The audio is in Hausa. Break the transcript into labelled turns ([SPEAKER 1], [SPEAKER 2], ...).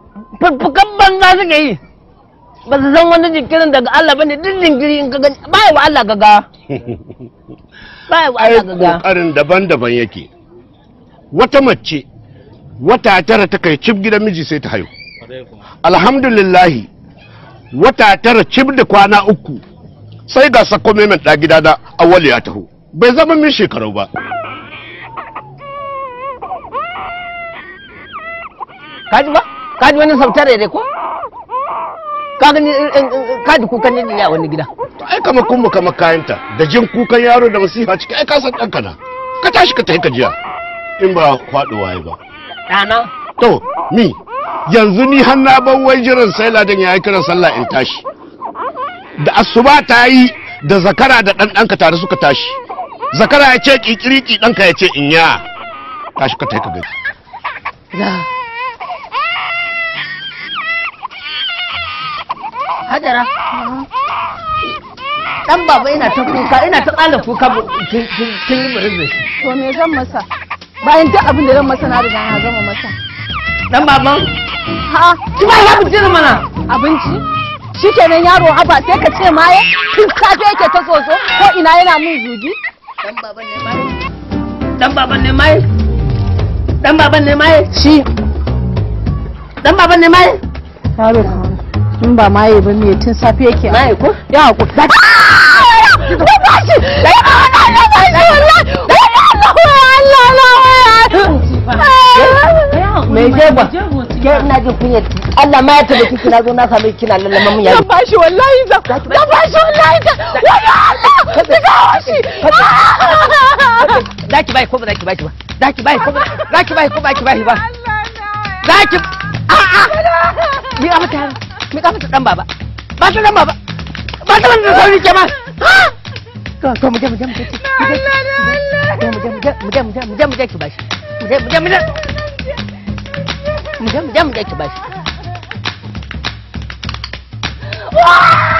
[SPEAKER 1] fuffukan banza suke yi ba su san wani jinkirin daga Allah bane duk jinkiri in ka gani ba wa Allah gaga ba wa
[SPEAKER 2] ai
[SPEAKER 1] Allah gaga
[SPEAKER 2] kokarin daban-daban yake wata mace wata tara ta kai cib gidan miji sai ta haihu alhamdulillahi wata tara cib da kwana uku sai ga sako mai ɗa gida da awali ya taho bai zama min shekaru ba
[SPEAKER 1] kaji ba kaji wani sautare dai ko ka gani in- in- in- kaji kukan ne a wani gida
[SPEAKER 2] To ai kama kuma kama kayanta da jin kukan yaro da masifa ciki ai ka san ɗanka na ka tashi ka tafi ka jiya in ba faɗuwa ya ba
[SPEAKER 1] ɗana
[SPEAKER 2] to ni yanzu ni har na ban wai jiran sai ladan ya yi kiran sallah in tashi da asuba ta yi da zakara da ɗan ɗanka tare suka tashi zakara ya ce kikiriki ɗanka ya ce in ya tashi ka tafi ka gaji
[SPEAKER 1] Hajara. Dan baba ina ta kuka, ina ta ƙala kuka bu- kin kin- kin yi burin da shi.
[SPEAKER 3] To me zan masa? Bayan duk abin da zan masa na riga na gama masa.
[SPEAKER 1] Dan baban,
[SPEAKER 3] Ha,
[SPEAKER 1] ki ba ya fice mana.
[SPEAKER 3] abinci? Shikenan yaro haba sai ka ce maye? Tun safe yake ta soso ko ina yana min zugi?
[SPEAKER 1] Dan baban ne mai. Dan baban ne mai. Dan baban ne mai.
[SPEAKER 3] Shi
[SPEAKER 1] Dan baban ne mai.
[SPEAKER 3] yaro in ba maye ba me tun safe yake.
[SPEAKER 1] Mai ko?
[SPEAKER 3] Ya haku. Da ba shi! Da ba shi! Da ba shi wallahi! Allah Allah
[SPEAKER 1] Me ke ba? Ke ina jin kunya. Allah ma ya tabbata kina zo na same kina lallama mun
[SPEAKER 3] Zan
[SPEAKER 1] yaro.
[SPEAKER 3] ba shi wallahi zan zan ba shi wallahi zan wani Allah ka kawo shi
[SPEAKER 1] Zaki bai ko ba zaki bai ba. Zaki bai ko ba zaki bai ko ba ki bai ba. Zaki a'a. Mi ka mata mi ka mata dan baba. Ba ta dan baba. Ba ta wanda sauri ke ma. To to mu je mu je mu je. Mu je mu je mu je mu je mu je mu je mu je ki bashi. Mu je mu je mu je. Mu je mu je mu je ki bashi.